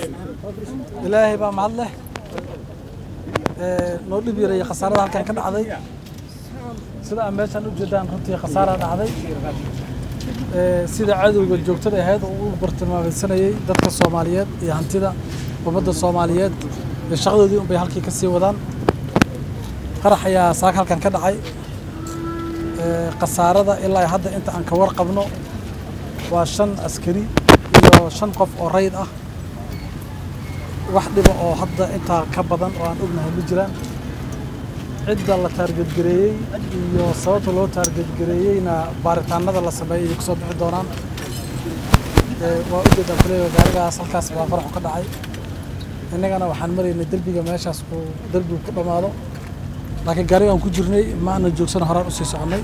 ilaahay baa mahad leh noo dhib yareeyey khasaarada halkan ka dhacday sida aan meeshaan u jeedaan runtii khasaara dhacday sida cadowga joogtada ahayd oo u bartilmaamaysanayey dadka soomaaliyeed iyo hantida ummadda soomaaliyeed iyo shaqadoodii unbay halkii ka sii wadaan qarax ayaa saaka halkan ka dhacay khasaarada ilaa hadda inta aan ka warqabno waa shan askari iyo shan qof oo rayd ah wax dhiba oo hadda intaa ka badan oo aan ognahay ma jiraan cidda la taargetgareeyey iyo sababta loo taargetgareeyeyna baaritaanada la sameeyey ay kusoo bixi doonaan waa ujeedaan kuleeya gaarigaas halkaas baa qaraxu ka dhacay innagana waxaan maraynay derbiga meeshaas uu derbigu ku dhammaado laakiin gaarigaan ku jirnay ma aanan joogsan horaan usii soconnay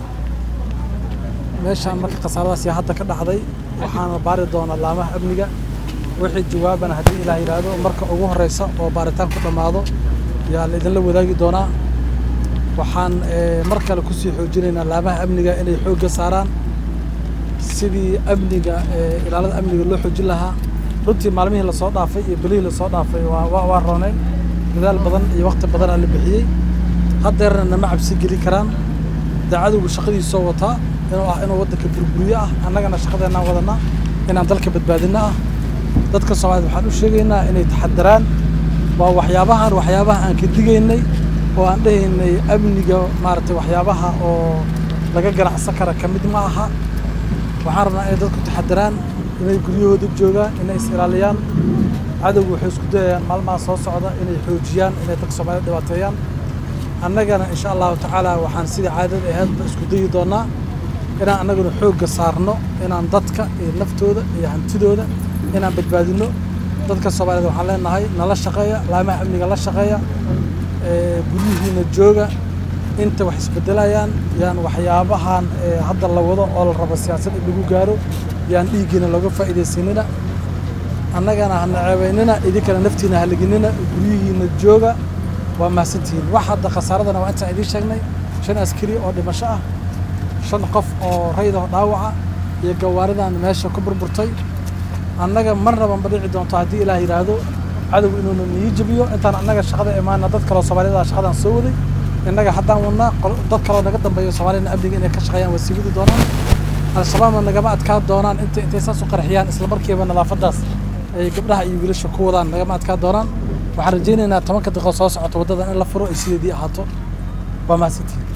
meeshaan marka khasaaradaas yaa hadda ka dhacday waxaana baari doonaa laamaha amniga wixii jawaabana haddii ilaah yidhaahdo marka ugu horeysa oo baaritaan ku dhammaado yaa la idinla wadaagi doonaa waxaan mar kale kusii xoojinaynaa laamaha amniga inay xoogga saaraan sidii amniga ilaalada amniga loo xoojin lahaa runtii maalmihii lasoo dhaafay iyo belihii lasoo dhaafay waa rooneyn dadaal badan iyo wakti badanaa la bixiyey haddeerna nama cabsi geli karaan dee cadowgu shaqadiisoo wataa inuu ah inuu waddanka burburiyo ah annagana shaqadeennaan wadanaa inaan dalka badbaadino ah dadka soomaaliyed waxaan u sheegaynaa inay taxadaraan waa waxyaabahan waxyaabaha aan ka digaynay oo aan dhehaynay amniga maaragtay waxyaabaha oo laga ganacsan kara ka mid ma aha waxaan rabnaa inay dadku taxadaraan inay guryahooda joogaan inay is ilaaliyaan cadowgu waxay isku dayayaan maalmaha soo socda inay xoojiyaan inay dadka soomaaliyed dhibaateeyaan annagana insha allahu tacaala waxaan sidii caadada ahaydba isku dayi doonaa inaan annaguna xoogga saarno inaan dadka iyo naftooda iyo hantidooda inaan badbaadino dadka soomaaliyed waxaan leenahay nala shaqeeya laamaha amniga la shaqeeya guryihiina jooga inta wax isbedelayaan yaan waxyaabahan hadda la wado oo la rabo siyaasad in lagu gaaro yaan dhiiggiina looga faa'iidaysanina annagana hana ceebaynina idinkana naftiina haliginina guryihiina jooga waa mahadsantihiin wax hadda khasaaradana waa intaan idiin sheegnay shan askari oo dhimasho ah shan qof oo raydaho dhaawaca iyo gawaaridan meesha ku burburtay annaga marnaba ma dhici doonto haddii ilaah yidhaahdo cadow inuuna nii jabiyo intaan annaga shaqada imaana dad kaloo soomaaliyada shaqadan soo waday innaga haddaan wadnaa dad kaloo naga dambeeyo soomaaliyana amniga inay ka shaqeeyaan waa sii wadi doonaan al-shabaabna nagama adkaa doonaan inta intay saas u qarxiyaan isla markiiba nadaafadaas ay gabdhaha iyo wiilasha ku wadaan nagama adkaa doonaan waxaan rajaynaynaa tobanka daqiiqo soo socota waddadan in la furo ay sideedii ahaato waa mahadsantihiin